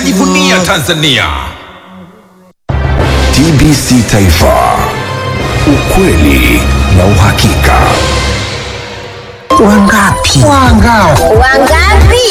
tunajivunia Tanzania. TBC Taifa, ukweli na uhakika. Wangapi? Wangapi? Wangapi?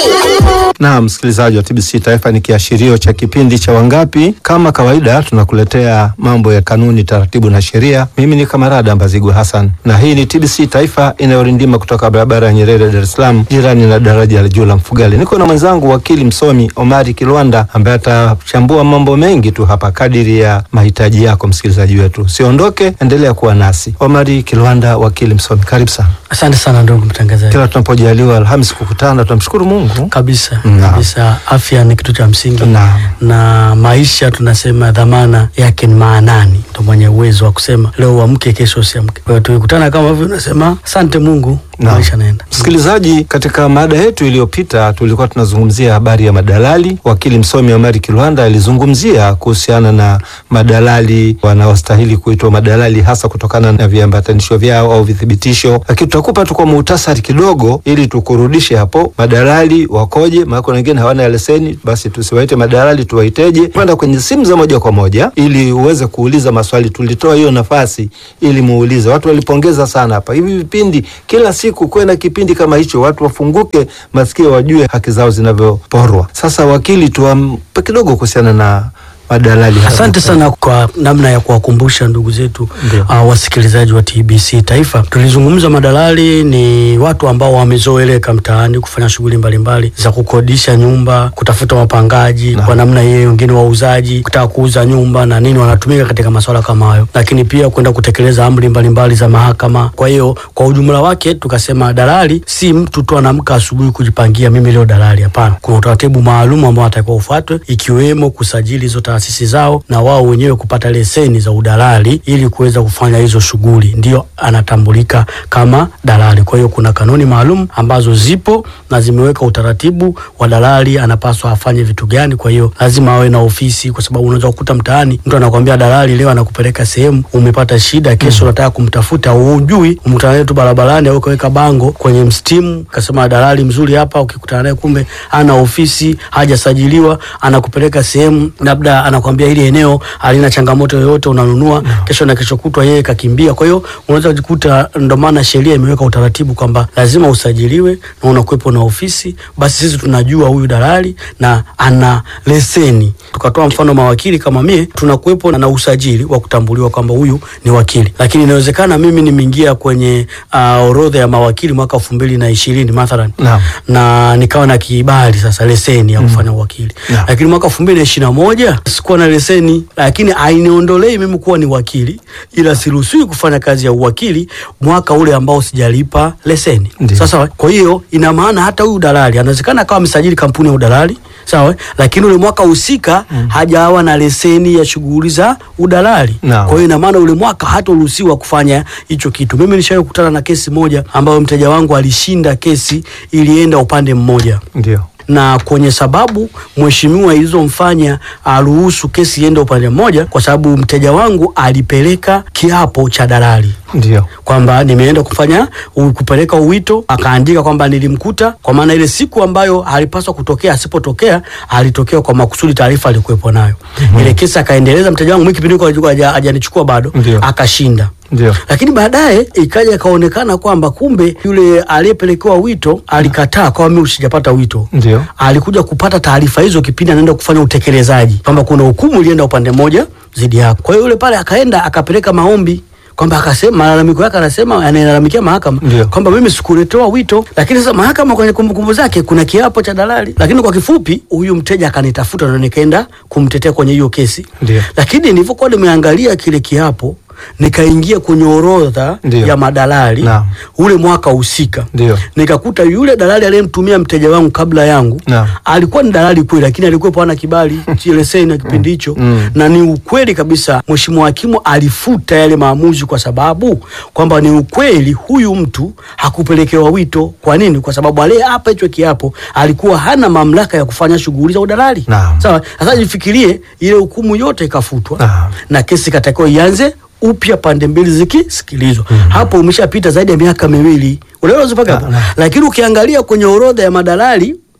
Na msikilizaji wa TBC Taifa, ni kiashirio cha kipindi cha Wangapi. Kama kawaida, tunakuletea mambo ya kanuni, taratibu na sheria. Mimi ni Kamarada Mbazigu Hassan, na hii ni TBC Taifa inayorindima kutoka barabara ya Nyerere, Dar es Salaam, jirani na daraja la juu la Mfugale. Niko na mwenzangu wakili msomi Omari Kilwanda ambaye atachambua mambo mengi tu hapa kadiri ya mahitaji yako msikilizaji wetu. Siondoke, endelea kuwa nasi. Omari Kilwanda, wakili msomi, karibu sana. Asante sana ndugu mtangazaji. Kila tunapojaliwa Alhamisi kukutana, tunamshukuru Mungu. Kabisa Naam. kabisa, afya ni kitu cha msingi Naam. na maisha tunasema dhamana yake ni maanani, ndo mwenye uwezo wa kusema leo uamke, kesho usiamke. Kwa hiyo tukikutana kama hivyo, unasema asante Mungu, Naam. maisha naenda. Msikilizaji, katika mada yetu iliyopita tulikuwa tunazungumzia habari ya madalali. Wakili msomi Omari Kilwanda alizungumzia kuhusiana na madalali wanaostahili kuitwa madalali, hasa kutokana na viambatanisho vyao au vithibitisho, lakini tutakupa tu kwa muhtasari kidogo ili tukurudishe hapo. Madalali wakoje? Maana kuna wengine hawana leseni, basi tusiwaite madalali, tuwaiteje? Kwenda kwenye simu za moja kwa moja ili uweze kuuliza maswali. Tulitoa hiyo nafasi ili muulize. Watu walipongeza sana hapa hivi vipindi, kila siku kuwe na kipindi kama hicho, watu wafunguke masikio, wajue haki zao zinavyoporwa. Sasa wakili, tuampe kidogo kuhusiana na madalali. hapa. Asante sana kwa namna ya kuwakumbusha ndugu zetu Ndio. uh, wasikilizaji wa TBC Taifa. Tulizungumza madalali ni watu ambao wamezoeleka mtaani kufanya shughuli mbalimbali za kukodisha nyumba, kutafuta wapangaji Naam. kwa namna hiyo, wengine wauzaji, kutaka kuuza nyumba na nini, wanatumika katika masuala kama hayo, lakini pia kwenda kutekeleza amri mbalimbali za mahakama. Kwa hiyo kwa ujumla wake tukasema dalali si mtu tu anaamka asubuhi kujipangia mimi leo dalali. Hapana, kuna utaratibu maalum ambao atakiwa ufuatwe, ikiwemo kusajili hizo taasisi zao na wao wenyewe kupata leseni za udalali ili kuweza kufanya hizo shughuli, ndio anatambulika kama dalali. Kwa hiyo kuna kanuni maalum ambazo zipo na zimeweka utaratibu wa dalali anapaswa afanye vitu gani. Kwa hiyo lazima awe na ofisi, kwa sababu unaweza kukuta mtaani mtu anakwambia dalali leo anakupeleka sehemu, umepata shida, kesho unataka kumtafuta, hujui, umkutana naye tu barabarani au ukaweka bango kwenye mstimu, kasema dalali mzuri hapa, ukikutana naye kumbe ana ofisi, hajasajiliwa, anakupeleka sehemu, labda anakwambia hili eneo halina changamoto yoyote, unanunua kesho na kesho kutwa yeye kakimbia. Kwa hiyo unaweza kujikuta, ndo maana sheria imeweka utaratibu kwamba lazima usajiliwe na unakuwepo na ofisi. Basi sisi tunajua huyu dalali na ana leseni. Tukatoa mfano mawakili kama mie, tunakuwepo na usajili wa kutambuliwa kwamba huyu ni wakili, lakini inawezekana mimi nimeingia kwenye uh, orodha ya mawakili mwaka elfu mbili na ishirini mathalan Naam. na nikawa na kibali sasa leseni ya kufanya uwakili Naam. lakini mwaka elfu mbili na ishirini na moja sikuwa na leseni, lakini hainiondolei mimi kuwa ni wakili, ila siruhusiwi kufanya kazi ya uwakili mwaka ule ambao sijalipa leseni. Ndiyo. Sasa kwa hiyo ina maana hata huyu dalali anawezekana akawa amesajili kampuni ya udalali sawa, lakini ule mwaka husika hajawa na leseni ya shughuli za udalali. Naam. Kwa hiyo ina maana ule mwaka hataruhusiwa kufanya hicho kitu. Mimi nishawahi kukutana na kesi moja ambayo mteja wangu alishinda kesi, ilienda upande mmoja Ndio. na kwenye sababu mheshimiwa ilizomfanya aruhusu kesi iende upande mmoja, kwa sababu mteja wangu alipeleka kiapo cha dalali Ndio. kwamba nimeenda kufanya u- kupeleka uwito, akaandika kwamba nilimkuta, kwa maana ile siku ambayo alipaswa kutokea asipotokea, alitokea kwa makusudi, taarifa alikuwepo nayo. Ile kesi akaendeleza, mteja wangu mimi kipindi hiko alikuwa haja- hajanichukua bado, Ndio. akashinda Ndio. lakini baadaye ikaja ikaonekana kwamba kumbe yule aliyepelekewa wito alikataa, kwa mimi usijapata wito. Ndio. Alikuja kupata taarifa hizo kipindi anaenda kufanya utekelezaji, kwamba kuna hukumu ilienda upande mmoja dhidi yako. Kwa hiyo yule pale akaenda akapeleka maombi kwamba akasema malalamiko yake, anasema analalamikia mahakama Ndio. kwamba mimi sikuletewa wito, lakini sasa mahakama kwenye kumbukumbu zake kuna kiapo cha dalali. Lakini kwa kifupi, huyu mteja akanitafuta na nikaenda kumtetea kwenye hiyo kesi, Ndio. lakini nilivyokuwa nimeangalia kile kiapo nikaingia kwenye orodha Ndio. ya madalali Naam. ule mwaka husika, Ndio. nikakuta yule dalali aliyemtumia mteja wangu kabla yangu Naam. alikuwa ni dalali kweli, lakini alikuwepo hana kibali cha leseni ya kipindi hicho Mm. na ni ukweli kabisa, mheshimiwa hakimu alifuta yale maamuzi kwa sababu kwamba ni ukweli huyu mtu hakupelekewa wito. Kwa nini? Kwa sababu aliyeapa hicho kiapo alikuwa hana mamlaka ya kufanya shughuli za udalali. Naam. Sawa, sasa jifikirie, ile hukumu yote ikafutwa Naam. na kesi ikatakiwa ianze upya, pande mbili zikisikilizwa. Hapo umeshapita zaidi ya miaka miwili, unaelewa mpaka hapo. Naam. Lakini ukiangalia kwenye orodha ya madalali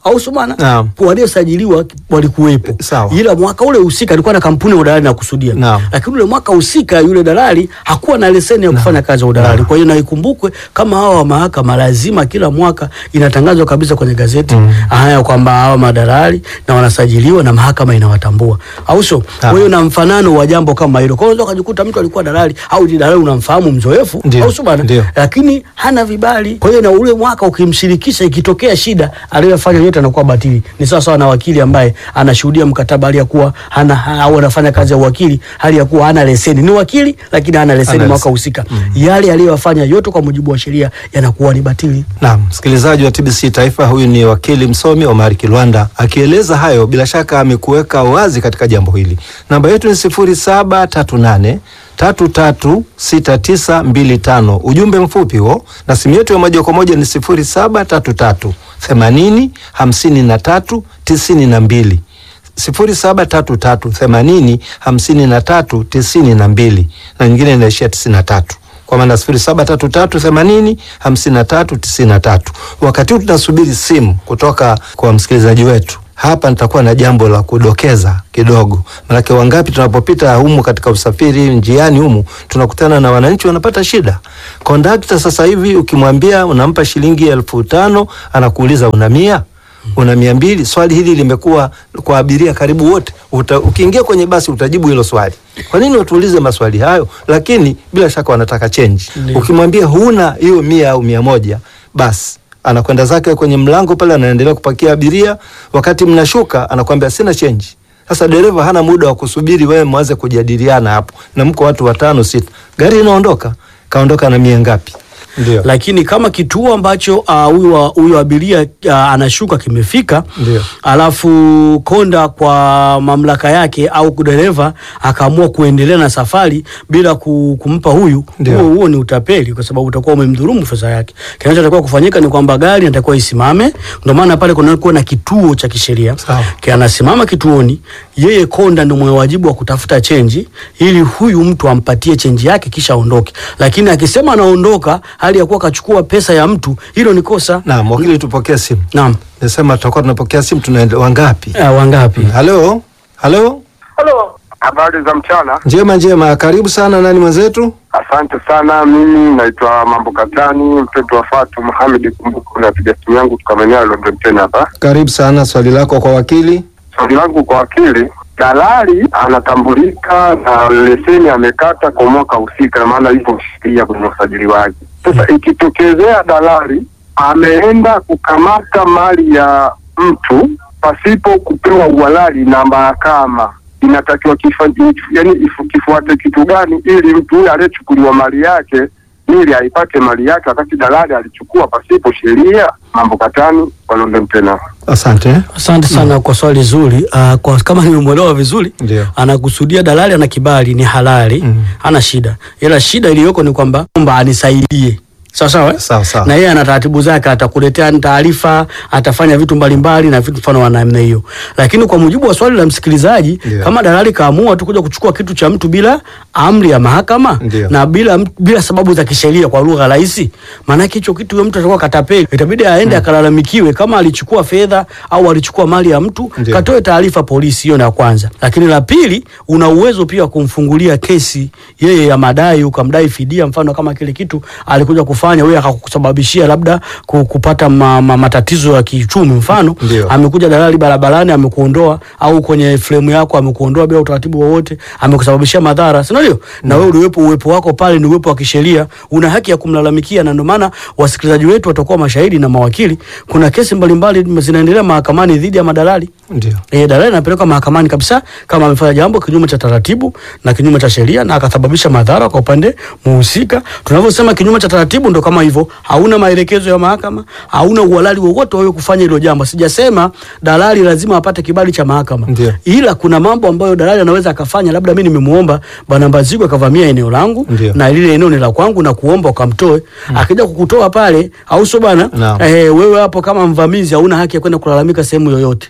au sio bana? Naam. Waliosajiliwa walikuwepo, Sawa. ila mwaka ule husika alikuwa na kampuni ya udalali na kusudia, Naam. lakini ule mwaka husika yule dalali hakuwa na leseni ya kufanya kazi ya udalali. Kwa hiyo na ikumbukwe kama hawa wa mahakama lazima kila mwaka inatangazwa kabisa kwenye gazeti haya kwamba hawa madalali na wanasajiliwa na mahakama inawatambua, au sio? Kwa hiyo na mfanano wa jambo kama hilo. Kwa hiyo unaweza ukajikuta mtu alikuwa dalali au ni dalali unamfahamu mzoefu, Ndio, au sio bana? ndio. lakini hana vibali. Kwa hiyo na ule mwaka ukimshirikisha, ikitokea shida aliyofanya yote anakuwa batili. Ni sawa sawa na wakili ambaye anashuhudia mkataba hali ya kuwa hana ha- au anafanya kazi ya uwakili hali ya kuwa hana leseni. Ni wakili lakini hana leseni Hana mwaka leseni. husika. Yale aliyofanya yote kwa mujibu wa sheria yanakuwa ni batili. Naam, msikilizaji wa TBC Taifa, huyu ni wakili msomi Omar Kilwanda akieleza hayo. Bila shaka amekuweka wazi katika jambo hili. Namba yetu ni sifuri saba tatu nane tatu tatu sita tisa mbili tano. Ujumbe mfupi huo, na simu yetu ya moja kwa moja ni sifuri saba tatu tatu themanini hamsini na tatu tisini na mbili sifuri saba tatu tatu themanini hamsini na tatu tisini na mbili na nyingine inaishia tisini na tatu kwa maana sifuri saba tatu tatu themanini hamsini na tatu tisini na tatu. Wakati huu tunasubiri simu kutoka kwa msikilizaji wetu. Hapa nitakuwa na jambo la kudokeza kidogo, manake wangapi tunapopita humu katika usafiri njiani humu tunakutana na wananchi wanapata shida. Kondakta sasa hivi ukimwambia unampa shilingi elfu tano anakuuliza una mia una mia mbili. Swali hili limekuwa kwa abiria karibu wote. Uta, ukiingia kwenye basi utajibu hilo swali. Kwa nini watuulize maswali hayo? Lakini bila shaka wanataka chenji. Ndio. Ukimwambia huna hiyo mia au mia moja, basi anakwenda zake kwenye mlango pale, anaendelea kupakia abiria. Wakati mnashuka, anakwambia sina chenji. Sasa dereva hana muda wa kusubiri wewe mwanze kujadiliana hapo, na mko watu watano sita, gari inaondoka, kaondoka na mia ngapi? Ndio, lakini kama kituo ambacho ah, huyu uh, huyu abiria uh, anashuka kimefika, Ndio. alafu konda kwa mamlaka yake au dereva akaamua kuendelea na safari bila ku, kumpa huyu, Ndio. huo huo ni utapeli, kwa sababu utakuwa umemdhulumu fedha yake. Kinachotakiwa kufanyika ni kwamba gari inatakiwa isimame. Ndio maana pale kunakuwa na kituo cha kisheria Sawa. Ki- anasimama kituoni, yeye konda ndio mwenye wajibu wa kutafuta chenji ili huyu mtu ampatie chenji yake kisha aondoke. Lakini akisema anaondoka hali ya kuwa kachukua pesa ya mtu, hilo ni kosa. naam. Wakili, tupokee simu. Naam. Nasema tutakuwa tunapokea simu, tunaenda wangapi? Uh, wangapi? Halo, halo, Halo, habari za mchana. njema njema, karibu sana. Nani mwenzetu? Asante sana. Mimi naitwa Mambo Katani, mtoto wa Fatu Muhamedi Kumbuku. Napiga simu yangu kutoka maeneo ya London tena hapa. Karibu sana, swali lako kwa wakili. Swali langu kwa wakili, dalali anatambulika na leseni amekata kwa mwaka husika, na maana ipo sheria kwenye usajili wake. Sasa ikitokezea dalali ameenda kukamata mali ya mtu pasipo kupewa uhalali na mahakama, inatakiwa kifa, yani ifu- kifuate kitu gani ili mtu huyo aliyechukuliwa mali yake ili aipate mali yake wakati dalali alichukua pasipo sheria? Mambo Katani kwa London tena. Asante. Asante sana kwa swali zuri. Uh, kwa kama nimemwelewa vizuri, Ndio. anakusudia dalali ana kibali, ni halali, Mm. hana shida, ila shida iliyoko ni kwamba kwamba anisaidie sawa sawa, eh? Sawa sawa. na yeye ana taratibu zake, atakuletea taarifa, atafanya vitu mbalimbali na vitu mfano wa namna hiyo. Lakini kwa mujibu wa swali la msikilizaji, Ndio. kama dalali kaamua tu kuja kuchukua kitu cha mtu bila amri ya mahakama Ndio. na bila bila sababu za kisheria, kwa lugha rahisi, maanake hicho kitu huyo mtu atakuwa katapeli, itabidi aende akalalamikiwe kama alichukua fedha au alichukua mali ya mtu, Ndio. katoe taarifa polisi. Hiyo ni ya kwanza. Lakini la pili, una uwezo pia wa kumfungulia kesi yeye ya madai, ukamdai fidia, mfano kama kile kitu alikuja kufanya wewe akakusababishia labda ku- kupata ma, ma, matatizo ya kiuchumi, mfano Ndio. amekuja dalali barabarani amekuondoa, au kwenye fremu yako amekuondoa bila utaratibu wowote, amekusababishia madhara, si ndio? Na wewe uliwepo, uwepo wako pale ni uwepo wa kisheria, una haki ya kumlalamikia, na ndio maana wasikilizaji wetu watakuwa mashahidi na mawakili. Kuna kesi mbalimbali zinaendelea mahakamani dhidi ya madalali. Ndio. E, dalali anapelekwa mahakamani kabisa kama amefanya jambo kinyume cha taratibu na kinyume cha sheria na akasababisha madhara kwa upande muhusika. Tunavyosema kinyume cha taratibu ndo kama hivyo, hauna maelekezo ya mahakama, hauna uhalali wowote wewe kufanya hilo jambo. Sijasema dalali lazima apate kibali cha mahakama, Ndio. ila kuna mambo ambayo dalali anaweza akafanya. Labda mimi nimemuomba bwana Mbazigwa akavamia eneo langu Ndio. na lile eneo ni la kwangu na kuomba ukamtoe, akija kukutoa pale, au sio bwana? Naam. Eh, wewe hapo kama mvamizi hauna haki ya kwenda kulalamika sehemu yoyote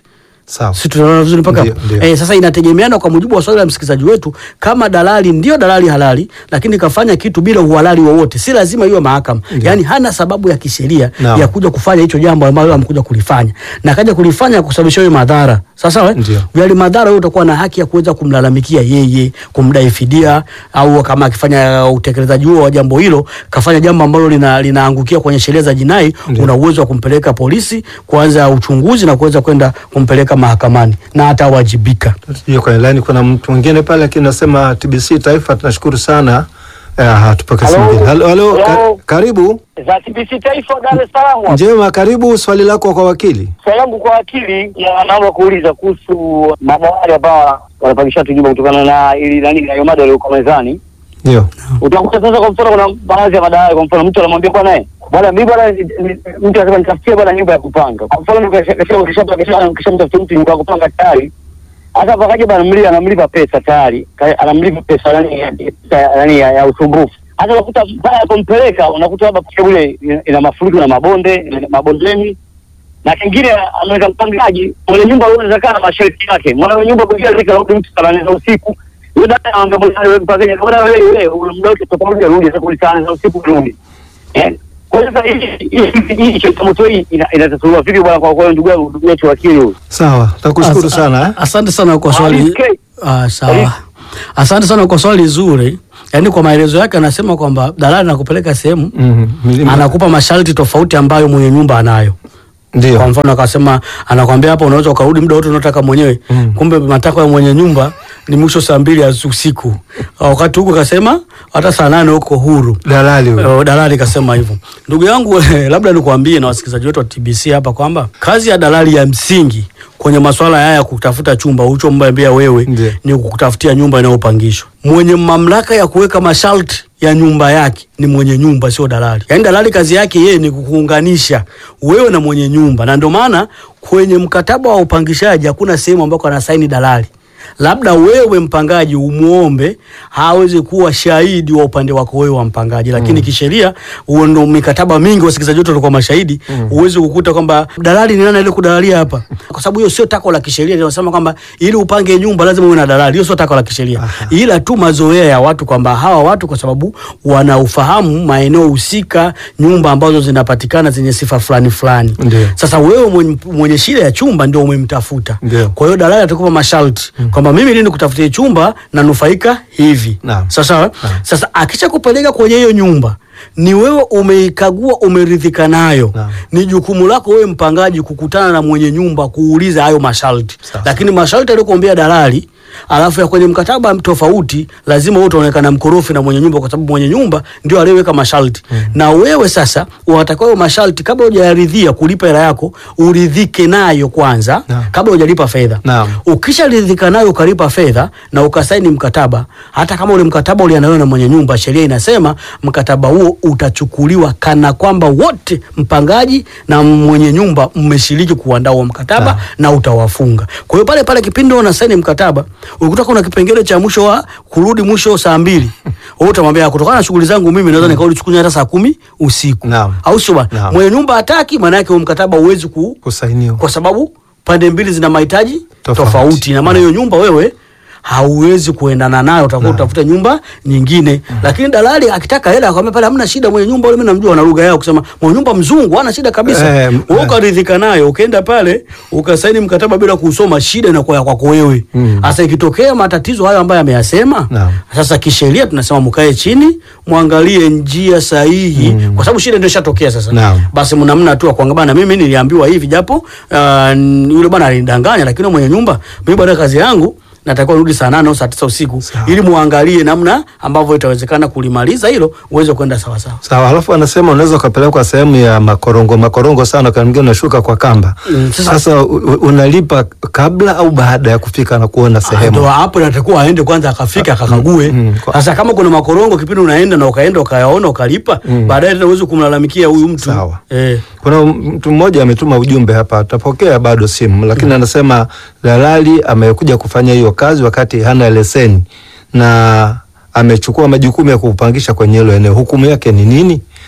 Sawa. si tunaona vizuri mpaka Ndio, hapo? ndio. eh, sasa inategemeana kwa mujibu wa swali la msikilizaji wetu, kama dalali ndio dalali halali, lakini kafanya kitu bila uhalali wowote, si lazima iwe mahakama, Ndio. yani hana sababu ya kisheria Naam. ya kuja kufanya hicho jambo ambalo amekuja kulifanya na kaja kulifanya kusababisha wewe madhara. Sasa sawa, Ndio. yale madhara wewe utakuwa na haki ya kuweza kumlalamikia yeye, kumdai fidia, au kama akifanya utekelezaji huo wa jambo hilo kafanya jambo ambalo lina, linaangukia kwenye sheria za jinai, Ndio. una uwezo wa kumpeleka polisi kuanza uchunguzi na kuweza kwenda kumpeleka mahakamani na atawajibika. Hiyo kwenye line kuna mtu mwingine pale lakini nasema TBC Taifa tunashukuru sana. Eh, tupokee simu Halo. nyingine. Halo, halo, ka, Halo. karibu. za TBC Taifa Dar es Salaam. Njema, karibu. Swali lako kwa wakili. Swali langu kwa wakili, ya naomba kuuliza kuhusu madawari ambao wanapangisha watu nyumba kutokana na ili nani na hiyo mada iliyokuwa mezani. Ndio. Utakuta sasa, kwa mfano, kuna baadhi ya madawari, kwa mfano, mtu anamwambia bwana, eh, bwana mimi bwana, ni- ni- mtu anasema nitafutie bwana nyumba ya kupanga. Kwa mfano, kisha kisha kisha kisha kisha mtafutie mtu nyumba ya kupanga tayari hata hapo akaja bwana mlipa anamlipa pesa tayari, Ka- anamlipa pesa nani ya- ya- nani ya, ya usumbufu. Hata unakuta pale alipompeleka unakuta labda kwa ile ina- ina mafuriko na mabonde ina mabondeni na kingine ameweka mpangaji mwenye nyumba unaweza kaa na masharti yake. Mwana nyumba kuingia zika rudi mtu saa nane za usiku. Yule dada anaambia bwana wewe mpangaji bwana wewe wewe una muda wote tofauti rudi sasa kwa saa nane za usiku rudi. Eh? Kwa hiyo sasa hii hii hii changamoto hii ina- inatatuliwa vipi bwana kwa kwa ndugu yangu ndugu yetu wakili huyu. Sawa. Nakushukuru Asa- sana. eh. Asante sana kwa swali. Alike. Ah, sawa. Alike. Asante sana kwa swali zuri. Yaani kwa maelezo yake anasema kwamba dalali anakupeleka sehemu Mhm. Milima- anakupa masharti tofauti ambayo mwenye nyumba anayo. Kwa Ndio. mfano akasema anakwambia hapa unaweza ukarudi muda wote unaotaka mwenyewe. Mm. Kumbe matakwa ya mwenye nyumba ni mwisho saa mbili ya usiku. Wakati huko kasema hata saa nane uko huru. Dalali huyo. Eh, dalali kasema hivyo. Ndugu yangu labda nikwambie na wasikilizaji wetu wa TBC hapa kwamba kazi ya dalali ya msingi kwenye masuala haya ya kutafuta chumba ulichomwambia wewe Ndiyo. ni kukutafutia nyumba inayopangishwa. Mwenye mamlaka ya kuweka masharti ya nyumba yake ni mwenye nyumba, sio dalali. Yaani dalali kazi yake yeye ni kukuunganisha wewe na mwenye nyumba, na ndio maana kwenye mkataba wa upangishaji hakuna sehemu ambako anasaini dalali labda wewe mpangaji umuombe hawezi kuwa shahidi wa upande wako wewe wa mpangaji, lakini kisheria huo ndo mikataba mingi, wasikilizaji wetu walikuwa mashahidi. Huwezi kukuta kwamba dalali ni nani ile kudalalia hapa, kwa sababu hiyo sio tako la kisheria. Linasema kwamba ili upange nyumba lazima uwe na dalali, hiyo sio tako la kisheria, ila tu mazoea ya watu kwamba hawa watu kwa sababu wanaufahamu maeneo husika, nyumba ambazo zinapatikana zenye sifa fulani fulani. Ndio. Sasa wewe mwenye, mwenye shida ya chumba ndio umemtafuta Ndio. kwa hiyo dalali atakupa masharti kwamba mimi ili nikutafutie chumba nanufaika hivi. Naam. Sasa Naam. sasa akisha kupeleka kwenye hiyo nyumba ni wewe umeikagua, umeridhika nayo, Naam. ni jukumu lako wewe mpangaji kukutana na mwenye nyumba kuuliza hayo masharti, Sawa. lakini masharti aliyokuambia dalali alafu ya kwenye mkataba tofauti, lazima wewe utaonekana mkorofi na mwenye nyumba, kwa sababu mwenye nyumba ndio aliyeweka masharti na wewe sasa unatakiwa hayo masharti kabla hujayaridhia kulipa hela yako uridhike nayo kwanza Naam. kabla hujalipa fedha. Naam. Ukisharidhika nayo ukalipa fedha na ukasaini mkataba, hata kama ule mkataba uliandaliwa na mwenye nyumba, sheria inasema mkataba huo utachukuliwa kana kwamba wote mpangaji na mwenye nyumba mmeshiriki kuandaa huo mkataba Naam. na utawafunga. Kwa hiyo pale pale kipindi unasaini mkataba, ukikuta kuna kipengele cha mwisho wa kurudi mwisho saa mbili, wewe utamwambia kutokana na shughuli zangu mimi naweza nikarudi chukunya hata saa kumi usiku, Naam. au sio bwana? Naam. Mwenye nyumba hataki, maana yake huo mkataba huwezi ku Kusainiwa. kwa sababu pande mbili zina mahitaji Tofauti. tofauti. Ina maana hiyo nyumba wewe hauwezi kuendana nayo, utakuwa utafuta nyumba nyingine. Lakini dalali akitaka hela akwambia pale hamna shida, mwenye nyumba yule mimi namjua na lugha yao kusema mwenye nyumba mzungu hana shida kabisa. Eh, m- Wewe ukaridhika nayo, ukaenda pale ukasaini mkataba bila kusoma, shida inakuwa ya kwako wewe. Mm. Sasa ikitokea matatizo hayo ambayo ameyasema, Naam. sasa kisheria tunasema mkae chini, mwangalie njia sahihi, kwa sababu shida ndio ishatokea sasa Naam. basi mnamna tu kwanga bana, mimi niliambiwa hivi, japo uh, yule bwana alinidanganya, lakini mwenye nyumba mimi baada ya kazi yangu natakiwa rudi saa nane au saa tisa usiku Sawa. ili muangalie namna ambavyo itawezekana kulimaliza hilo uweze kwenda sawa sawa. Sawa, alafu anasema unaweza ukapelekwa sehemu ya makorongo makorongo sana, kwa mwingine unashuka kwa kamba. Mm, sasa- Sasa u- u- unalipa kabla au baada ya kufika na kuona Ndo sehemu? hapo natakuwa aende kwanza akafika akakague. mm, kwa- Sasa kama kuna makorongo kipindi unaenda na ukaenda ukayaona ukalipa, baadaye tena uweze kumlalamikia huyu mtu Sawa. eh. Kuna mtu mmoja ametuma ujumbe hapa, atapokea bado simu, lakini anasema dalali amekuja kufanya hiyo kazi wakati hana leseni na amechukua majukumu ya kupangisha kwenye hilo eneo. Hukumu yake ni nini?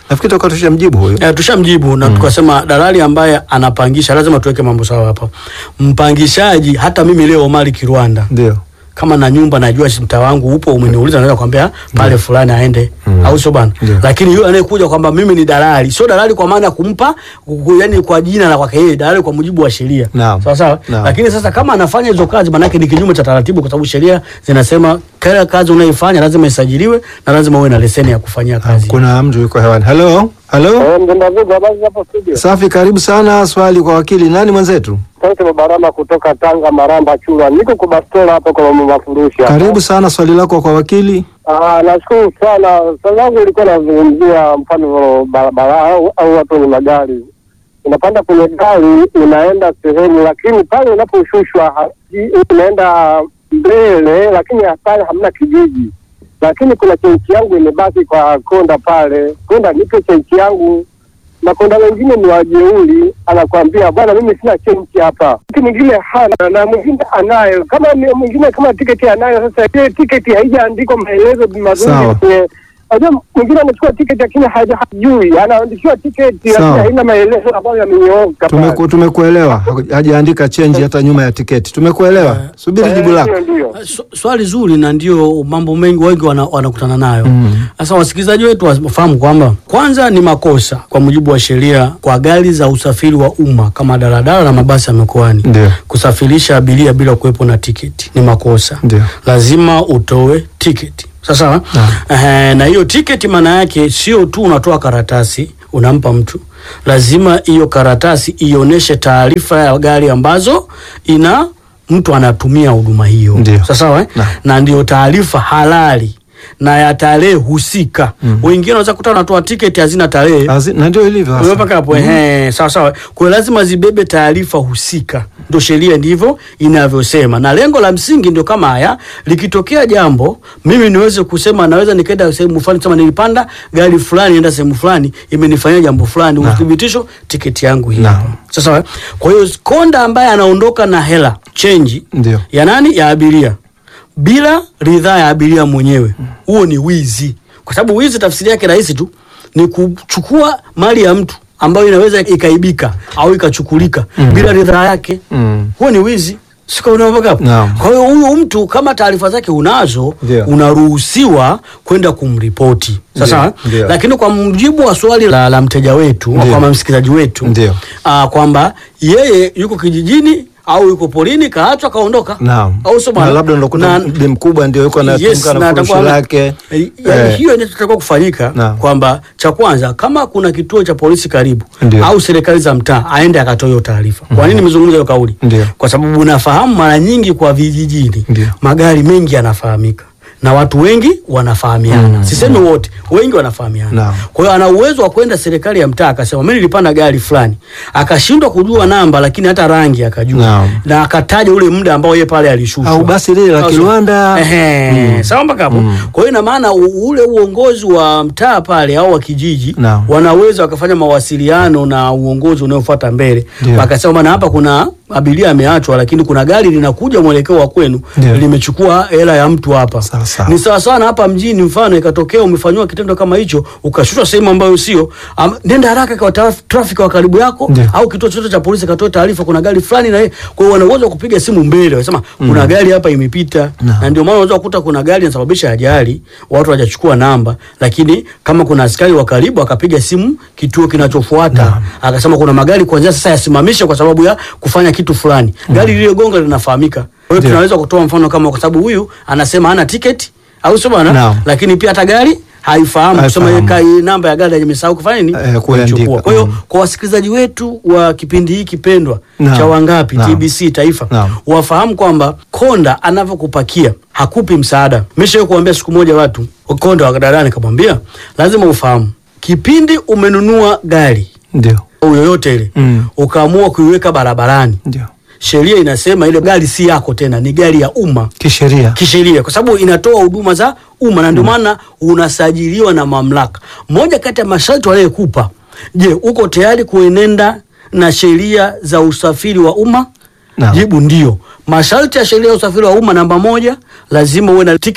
Nafikiri toka tushamjibu huyo. Eh, tushamjibu na tukasema dalali ambaye anapangisha lazima tuweke mambo sawa hapa. Mpangishaji hata mimi leo Omari Kirwanda Ndio. kama na nyumba najua si mtaa wangu upo, umeniuliza naweza kwambia pale fulani aende au sio bana? Ndio. Lakini yule anayekuja kwamba mimi ni dalali, sio dalali kwa maana ya kumpa ku- yani kwa jina la kwake yeye, dalali kwa mujibu wa sheria. Naam. Sawa sawa. Naam. Lakini sasa kama anafanya hizo kazi, maana yake ni kinyume cha taratibu, kwa sababu sheria zinasema kila kazi unayoifanya lazima isajiliwe na lazima uwe na leseni ya kufanyia kazi. Kuna mtu yuko hewani. Hello? Hello? Mgenda Vugu, habari hapo studio? Safi, karibu sana. Swali kwa wakili. Nani mwenzetu? Sauti Mabarama kutoka Tanga, Maramba, Chula. Niko kwa bastola hapo kwa mafurushi hapa. Karibu sana, swali lako kwa wakili. Ah, nashukuru sana. Swali langu ilikuwa nazungumzia mfano barabara au, au watu wenye magari. Unapanda kwenye gari unaenda sehemu, lakini pale unaposhushwa ha- i- unaenda mbele, lakini pale hamna kijiji, lakini kuna chenchi yangu imebaki kwa konda pale. Konda, nipe chenchi yangu na konda wengine ni wajeuri, anakwambia bwana, mimi sina chenchi hapa. Mtu mwingine hana na mwingine anayo, kama ni- mwingine kama tiketi anayo. Sasa ile tiketi haijaandikwa maelezo mazuri Sawa. kwenye Unajua mwingine anachukua tiketi lakini haja- hajui, anaandikiwa tiketi Sawa. lakini haina maelezo ambayo yamenyooka. pale. Tumeku, tumekuelewa. Haku- Hajaandika change hata nyuma ya tiketi. Tumekuelewa. Subiri Eh, jibu lako. ndio, ndio. Sw- Swali zuri na ndio mambo mengi wengi wana- wanakutana nayo. Sasa wasikilizaji wetu wafahamu kwamba kwanza ni makosa kwa mujibu wa sheria kwa gari za usafiri wa umma kama daladala na mabasi ya mikoani Ndio. kusafirisha abiria bila kuwepo na tiketi ni makosa. Ndio. Lazima utoe tiketi. Sasa eh, na hiyo tiketi maana yake sio tu unatoa karatasi unampa mtu, lazima hiyo karatasi ionyeshe taarifa ya gari ambazo ina mtu anatumia huduma hiyo. Ndio. Sasa sawa eh? Naam. na ndio taarifa halali na ya tarehe husika. Wengine wanaweza kuta wanatoa tiketi hazina tarehe Azi- Na ndio ilivyo. hasa. Umepaka hapo ehe, sawa sawa. Kwa hiyo lazima zibebe taarifa husika, ndio sheria ndivyo inavyosema, na lengo la msingi ndio kama haya. Likitokea jambo, mimi niweze kusema, naweza nikaenda sehemu fulani, sema nilipanda gari fulani, naenda sehemu fulani, imenifanyia jambo fulani, uthibitisho, tiketi yangu hii Naam. hapa. Sasa sawa. Kwa hiyo konda ambaye anaondoka na hela chenji Ndio. ya nani? Ya abiria bila ridhaa ya abiria mwenyewe, huo ni wizi, kwa sababu wizi tafsiri yake rahisi tu ni kuchukua mali ya mtu ambayo inaweza ikaibika au ikachukulika bila ridhaa yake. Mm. Huo ni wizi. Sika unaovoka hapo. Naam. Kwa hiyo huyu mtu kama taarifa zake unazo, Ndio. unaruhusiwa kwenda kumripoti. Sasa, Ndio, ndio. lakini kwa mujibu wa swali la, la mteja wetu Ndio. kwa msikilizaji wetu Ndio. ah, kwamba yeye yuko kijijini au yuko porini kaachwa kaondoka Naam. au sio bwana? Na labda unakuta Na- mdi mkubwa ndio yuko anatunga Yes, na na furushi atakuwa- lake. Eh, yaani Eh. hiyo inatakiwa kufanyika Naam. kwamba cha kwanza kama kuna kituo cha polisi karibu Ndio. au serikali za mtaa aende akatoa hiyo taarifa. Kwa nini nimezungumza hiyo kauli? Ndio. Kwa sababu unafahamu mara nyingi kwa vijijini Ndio. magari mengi yanafahamika na watu wengi wanafahamiana. Sisemi wote, wengi wanafahamiana. Naam. Kwa hiyo ana uwezo wa kwenda serikali ya mtaa akasema mimi nilipanda gari fulani, akashindwa kujua namba, lakini hata rangi akajua Naam. na akataja ule muda ambao yeye pale alishushwa Au basi lile la Au sio? Kilwanda. Ehe, sawa mpaka hapo. Kwa hiyo ina maana u- ule uongozi wa mtaa pale au wa kijiji Naam. wanaweza wakafanya mawasiliano na uongozi unaofuata mbele, Ndio. wakasema bana, hapa kuna abiria ameachwa, lakini kuna gari linakuja mwelekeo wa kwenu Ndio. limechukua hela ya mtu hapa. Sawa, sawa. Ni sawa sawa na hapa mjini, mfano ikatokea umefanyiwa kitendo kama hicho, ukashushwa sehemu ambayo sio, am- nenda haraka kwa traf- trafiki wa karibu yako Ndio. au kituo chochote cha polisi katoa taarifa, kuna gari fulani na yeye. Kwa hiyo wana uwezo wa kupiga simu mbele, wanasema kuna gari hapa imepita, Naam. na ndio maana unaweza kukuta kuna gari inasababisha ajali, watu hawajachukua namba, lakini kama kuna askari wa karibu akapiga simu kituo kinachofuata akasema kuna magari kuanzia sasa yasimamishe kwa sababu ya kufanya kitu fulani, gari lililogonga linafahamika. Kwa hiyo Ndio. tunaweza kutoa mfano kama, kwa sababu huyu anasema hana tiketi au sio bwana, Naam. lakini pia hata gari haifahamu kusema Haifahamu. yeye kai- namba ya gari imesahau kufanya nini, Eh, kuiandika. kuichukua. Kwa hiyo Mm. kwa wasikilizaji wetu wa kipindi hiki pendwa Naam. cha Wangapi Naam. TBC Taifa Naam. wafahamu kwamba konda anavyokupakia hakupi msaada. Meshawahi kuambia siku moja watu konda wa daladala, nikamwambia lazima ufahamu kipindi umenunua gari Ndio. au yoyote ile Mm. ukaamua kuiweka barabarani, Ndio. sheria inasema ile gari si yako tena, ni gari ya umma Kisheria. kisheria kwa sababu inatoa huduma za umma na ndio maana unasajiliwa na mamlaka. Moja kati ya masharti waliyekupa, je, uko tayari kuenenda na sheria za usafiri wa umma? Naam. Jibu ndio. Masharti ya sheria ya usafiri wa umma, namba moja, lazima uwe na tiketi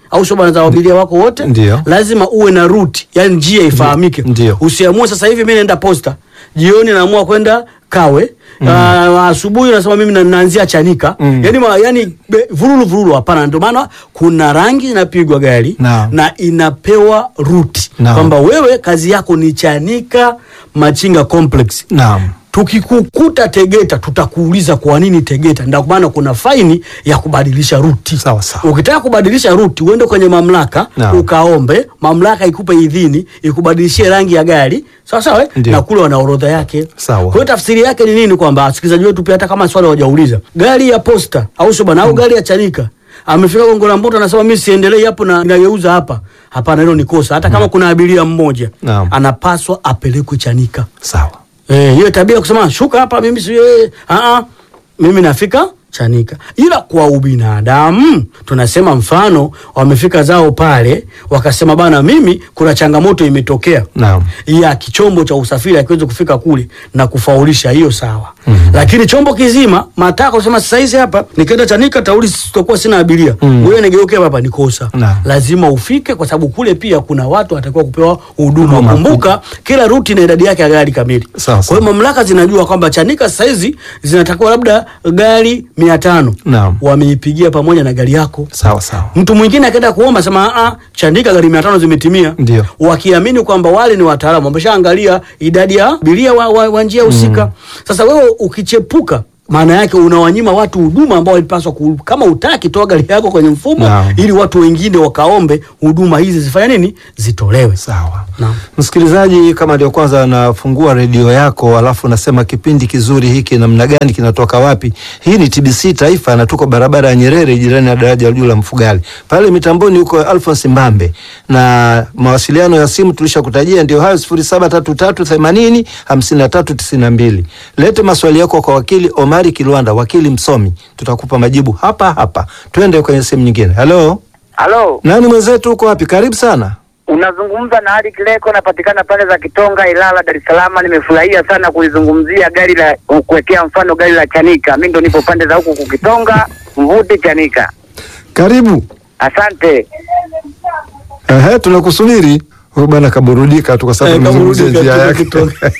au sio bwana za abiria wako wote Ndio. lazima uwe na route yani njia ifahamike Ndio. usiamue sasa hivi mimi naenda posta jioni naamua kwenda kawe Ah, asubuhi unasema mimi na- naanzia chanika Mm. yani, ma, yani be- vururu vururu hapana ndio maana kuna rangi inapigwa gari Naam. na inapewa ruti Naam. kwamba wewe kazi yako ni chanika machinga complex Naam. tukikukuta Tegeta tutakuuliza kwa nini Tegeta. Ndio maana kuna faini ya kubadilisha ruti. Sawa, sawa. Ukitaka kubadilisha ruti uende kwenye mamlaka Naam. ukaombe, mamlaka ikupe idhini ikubadilishie rangi ya gari sawa sawa, eh? Ndio. na kule wana orodha yake. Sawa. Kwa hiyo tafsiri yake ni nini? Kwamba wasikilizaji wetu pia hata kama swali hawajauliza, gari ya posta au sio bwana, au gari ya Chanika amefika Gongo la Mboto anasema mimi siendelei hapo na nageuza hapa. Hapana, hilo ni kosa. Hata kama kuna abiria mmoja Naam. anapaswa apelekwe Chanika. Sawa. Eh, hiyo tabia ya kusema shuka hapa mimi si eh, ah ah mimi nafika Chanika. Ila kwa ubinadamu tunasema mfano wamefika zao pale wakasema bana mimi kuna changamoto imetokea. Naam. Ya kichombo cha usafiri akiweza kufika kule na kufaulisha hiyo sawa. Lakini chombo kizima mataka kusema sasa hizi hapa nikienda Chanika tauli sitakuwa sina abiria. Mm. Wewe nigeuke hapa ni kosa. Naam. Lazima ufike kwa sababu kule pia kuna watu watakiwa kupewa huduma. Huduma. Kumbuka kila ruti na idadi yake ya gari kamili. Sawa, Kwa sawa. hiyo mamlaka zinajua kwamba Chanika sasa hizi zinatakiwa labda gari mia tano Naam. wameipigia pamoja na gari yako. Sawa sawa. Mtu mwingine akaenda kuomba sema a Chanika gari mia tano zimetimia, Ndio. wakiamini kwamba wale ni wataalamu wameshaangalia idadi ya abiria wa, wa, wa njia husika. Sasa wewe ukichepuka maana yake unawanyima watu huduma ambao walipaswa ku, kama utaki toa gari yako kwenye mfumo Naam. ili watu wengine wakaombe huduma hizi zifanye nini zitolewe. Sawa. Naam. Msikilizaji, kama ndio kwanza anafungua redio yako, alafu unasema kipindi kizuri hiki namna gani, kinatoka wapi? Hii ni TBC Taifa na tuko barabara ya Nyerere, jirani na daraja la juu la Mfugali. Pale mitamboni huko Alphonse Mbambe, na mawasiliano ya simu tulishakutajia ndio hayo 073380 5392. Lete maswali yako kwa wakili Omari Kilwanda, wakili msomi, tutakupa majibu hapa hapa. Twende kwenye sehemu nyingine. Halo, Halo, nani mwenzetu, uko wapi? Karibu sana. unazungumza na Ali Kileko, napatikana pale za Kitonga, Ilala, Dar es Salaam. Nimefurahia sana kulizungumzia gari la kuwekea mfano gari la Chanika. Mi ndo nipo pande za huku kukitonga Mvute Chanika. Karibu. Asante. Ehe, tunakusubiri. Huyu bwana kaburudika tu kwa sababu Eh, tumezungumzia kaburudika njia tu yake. kutoka.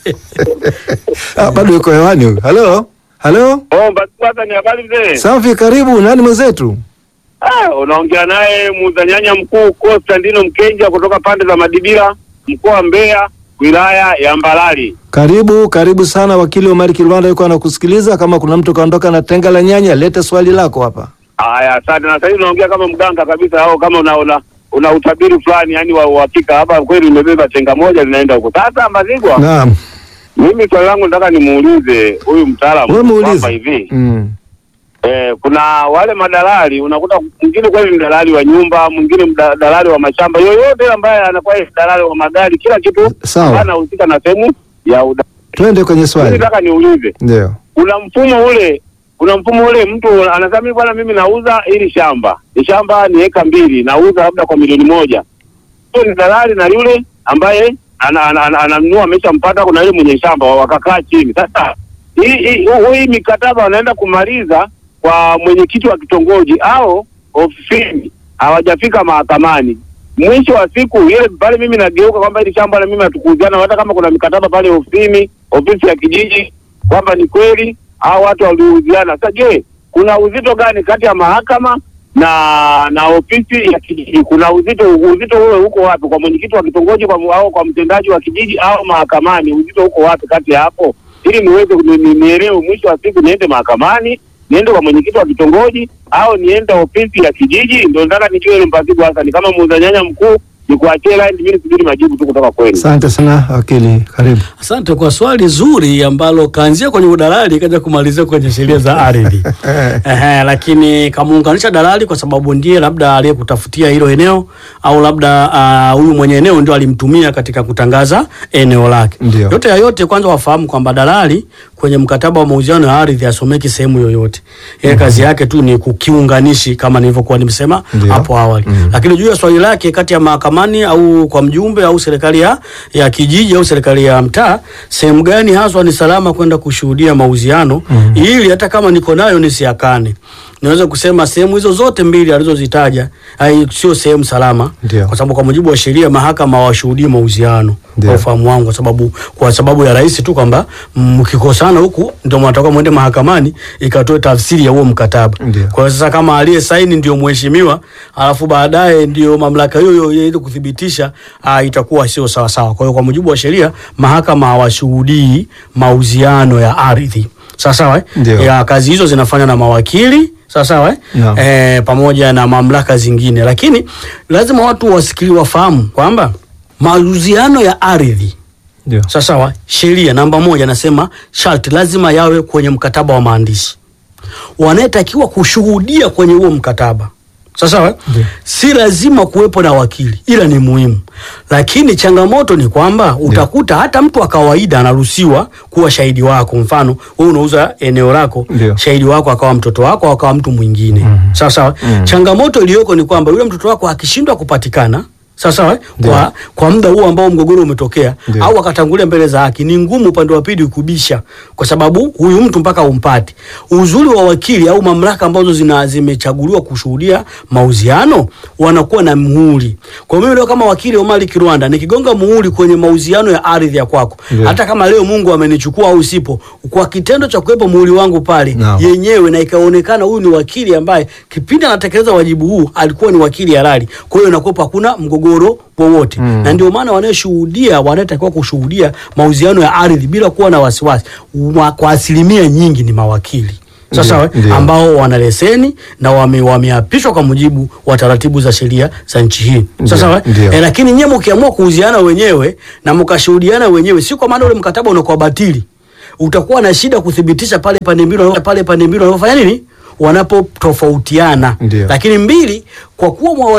Ah, bado yuko hewani huyu. Halo? Halo? Oh, basi kwanza ni habari mzee. Safi, karibu. Nani mwenzetu? Ah, unaongea naye muuza nyanya mkuu Konstantino Mkenja kutoka pande za Madibira, mkoa wa Mbeya, wilaya ya Mbalali. Karibu, karibu sana. Wakili Omari Kilwanda yuko anakusikiliza. Kama kuna mtu kaondoka na tenga la nyanya, lete swali lako hapa. Haya, asante. Na sasa hivi unaongea kama mganga kabisa, au kama una una, una utabiri fulani, yani wa uhakika. Hapa kweli umebeba tenga moja linaenda huko. Sasa Mbazigwa, Naam. mimi swali langu nataka nimuulize huyu mtaalamu Wewe kwamba muulize. hivi Mm. Eh, kuna wale madalali unakuta mwingine kweli ni dalali wa nyumba, mwingine mda- dalali wa mashamba, yoyote ambaye anakuwa yeye dalali wa magari, kila kitu Sawa. anahusika na sehemu ya uda. Twende kwenye Mimi swali. nataka niulize, Ndio. kuna mfumo ule, kuna mfumo ule, mtu anasema mimi bwana, mimi nauza hili shamba, ni shamba ni eka mbili, nauza labda kwa milioni moja. Huyo ni dalali na yule ambaye ana- ana- ana- ananunua ameshampata, kuna yule mwenye shamba, wakakaa chini. Sasa hii hii huu- hii mikataba wanaenda kumaliza kwa mwenyekiti wa kitongoji au ofisini, hawajafika mahakamani. Mwisho wa siku ile pale, mimi nageuka kwamba hili shamba na mimi hatukuuziana, hata kama kuna mikataba pale ofisini, ofisi ya kijiji, kwamba ni kweli hao watu waliuziana. Sasa je, kuna uzito gani kati ya mahakama na na ofisi ya kijiji? Kuna uzito uzito huo uko wapi, kwa mwenyekiti wa kitongoji kwa, au kwa mtendaji wa kijiji au mahakamani? Uzito uko wapi kati ya hapo, ili niweze ni- ni- nielewe. Mwisho wa siku niende mahakamani, niende kwa mwenyekiti wa kitongoji au niende ofisi ya kijiji? Ndio nataka nijue ile mpasibu hasa ni kama muuza nyanya mkuu, nikuachie line, mimi nisubiri majibu tu kutoka kwenu. Asante sana wakili, karibu. Asante kwa swali zuri ambalo kaanzia kwenye udalali kaja kumalizia kwenye sheria za ardhi. Ehe, lakini kamuunganisha dalali kwa sababu ndiye labda aliyekutafutia hilo eneo au labda ah, huyu mwenye eneo ndio alimtumia katika kutangaza eneo lake. Ndio. Yote ya yote, kwanza wafahamu kwamba dalali kwenye mkataba wa mauziano ya ardhi asomeki sehemu yoyote. Yeye kazi yake tu ni kukiunganishi kama nilivyokuwa nimesema Ndio. hapo awali. Mhm. Lakini juu ya swali lake kati ya mahakamani au kwa mjumbe au serikali ya, ya kijiji au serikali ya mtaa, sehemu gani haswa ni salama kwenda kushuhudia mauziano ili hata kama niko nayo nisiakane. niweze kusema sehemu hizo zote mbili alizozitaja hai- sio sehemu salama, Ndio. kwa sababu kwa mujibu wa sheria mahakama hawashuhudii mahusiano Ndio. kwa ufahamu wangu, kwa sababu kwa sababu ya rahisi tu kwamba mkikosana huku ndio mnatoka mwende mahakamani ikatoe tafsiri ya huo mkataba. Ndio. Kwa hiyo sasa kama aliye saini ndio mheshimiwa, alafu baadaye ndio mamlaka hiyo hiyo ili kuthibitisha, uh, itakuwa sio sawa sawa. Kwa hiyo kwa mujibu wa sheria mahakama hawashuhudii mauziano ya ardhi. Sawa sawa eh? Ndio. Ya kazi hizo zinafanywa na mawakili sawa sawa eh? Naam. Eh, pamoja na mamlaka zingine, lakini lazima watu wasikili wafahamu kwamba mauziano ya ardhi Ndio. sawa sawa, sheria namba moja nasema sharti lazima yawe kwenye mkataba wa maandishi. Wanayetakiwa kushuhudia kwenye huo mkataba sawa sawa, Ndio. si lazima kuwepo na wakili, ila ni muhimu. Lakini changamoto ni kwamba utakuta hata mtu wa kawaida anaruhusiwa kuwa shahidi wako. Mfano wewe unauza eneo lako, Ndio. shahidi wako akawa mtoto wako au akawa mtu mwingine sawa sawa. Changamoto iliyoko ni kwamba yule mtoto wako akishindwa kupatikana sawa sawa eh, kwa, kwa muda huo ambao mgogoro umetokea Ndio. au akatangulia mbele za haki, ni ngumu upande wa pili kubisha, kwa sababu huyu mtu mpaka umpate. Uzuri wa wakili au mamlaka ambazo zina zimechaguliwa kushuhudia mauziano wanakuwa na muhuri. Kwa mimi leo kama wakili Omari Kirwanda nikigonga muhuri kwenye mauziano ya ardhi ya kwako, Ndio. hata kama leo Mungu amenichukua au sipo, kwa kitendo cha kuwepo muhuri wangu pale Naam. yenyewe na ikaonekana huyu ni wakili ambaye kipindi anatekeleza wajibu huu alikuwa ni wakili halali. Kwa hiyo inakuwa hakuna mgogoro wowote Mm. na ndio maana wanayeshuhudia wanayetakiwa kushuhudia mauziano ya ardhi bila kuwa na wasiwasi wa- kwa asilimia nyingi ni mawakili Ndio, sasa we, ndio. ambao wana leseni na wame- wameapishwa kwa mujibu wa taratibu za sheria za nchi hii sasa Ndio, we, ndio. eh, lakini nyewe mkiamua kuuziana wenyewe na mkashuhudiana wenyewe, si kwa maana ule mkataba unakuwa batili, utakuwa na shida kuthibitisha pale pande mbili pale pande mbili wanapofanya nini, wanapotofautiana. Ndio. Lakini mbili, kwa kuwa mwa